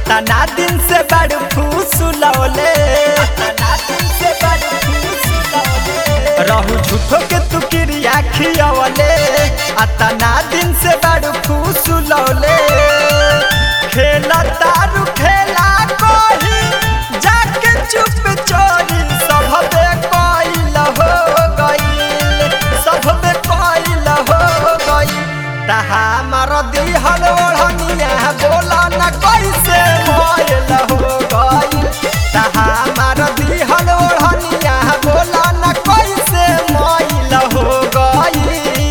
अतना दिन से बड़ फूसुलौले अतना दिन से बड़ फूसुलौले रहू झूठो के तू क्रिया खियवले अतना दिन से बड़ फूसुलौले खेला तारू खेला कोही जाके चुप चोरी सबे कोइल हो गइल सबे कोइल हो गइल तहा मार दिहल ओढ़निया बोला न कैसे मोइल हो गइल तहा मार दिहल ओढ़निया बोला न कैसे मोइल हो गइल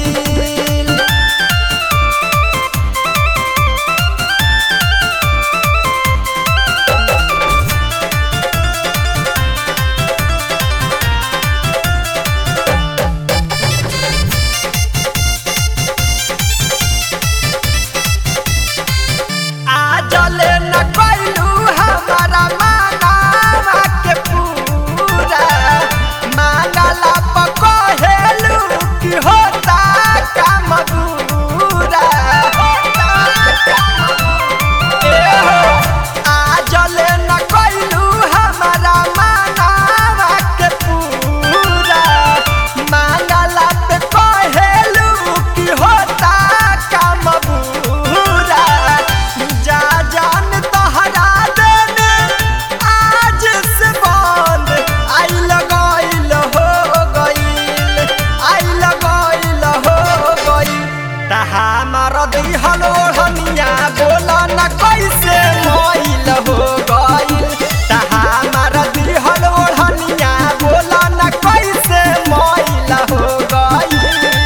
आजले न कैलू हमारा मांगावा के पूरा मांगला पकहेलू कि होता काम पूरा आजले न कैलू हमारा मांगावा के पूरा मांगला पे कहेलू कि होता काम पूरा जा जान तहरा देने आज से बंद आई लगाइल हो गइल आई लगाइल हो गइल तहा मार दिहल ओढ़निया बोला न कैसे मोइल हो गइल तहा मार दिहल ओढ़निया बोला न कैसे मोइल हो गइल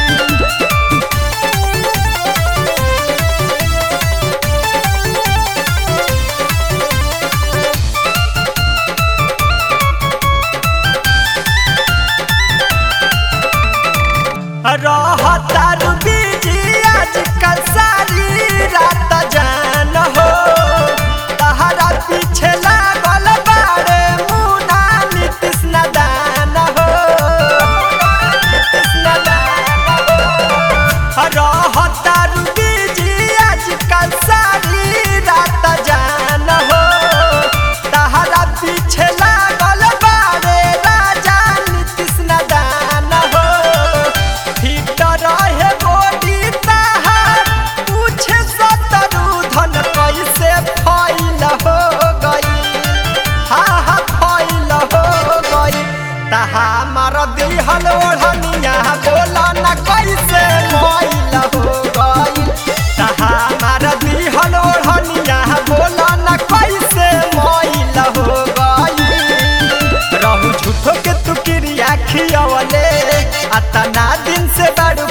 रहतार बीजी आजकल सारी रात जान हो तहरा पीछे लागल बारे मुना नीतीश नदान हो नीतीश नदान हो रहतार बीजी आजकल सारी रात जान हो तहरा पीछे लागल बारे राजा नीतीश नदान हो ठीक रहे गोडी तहार पूछे सतरू धन कैसे फैल हो गई हा हा फैल हो गई तहा मार दिहल ओढ़निया बोला न कैसे मैल हो गई तहा मार दिहल ओढ़निया बोला न कैसे मैल हो गई रहू झूठो के तू क्रिया खियवले अतना दिन से बड़